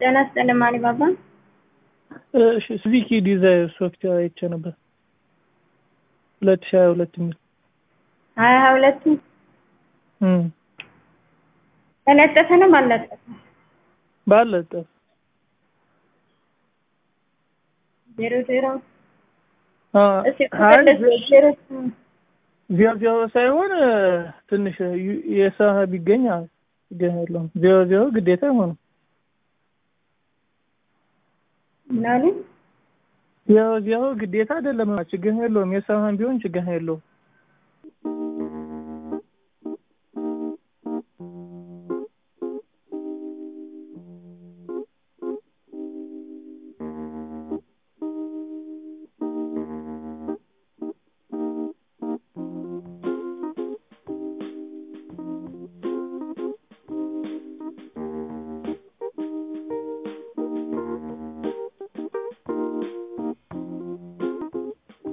ጤና ይስጥልኝ ማን ባባ? እሺ ስዊኪ ዲዛይር ሶፍትዌር አይቼ ነበር ሁለት ሺህ ሀያ ሁለት የሚል ሀያ ሀያ ሁለት እም ተለጠፈ ነው ባለጠፈ? ባለጠፍ ዜሮ ዜሮ አ እስኪ አይ ዜሮ ዜሮ ዜሮ ሳይሆን ትንሽ የሰሀ ቢገኝ ችግር የለውም። ዜሮ ዜሮ ግዴታ አይሆንም። ምናሉ ዜሮ ዜሮ ግዴታ አይደለም። ችግር የለውም። የሰሀን ቢሆን ችግር የለውም።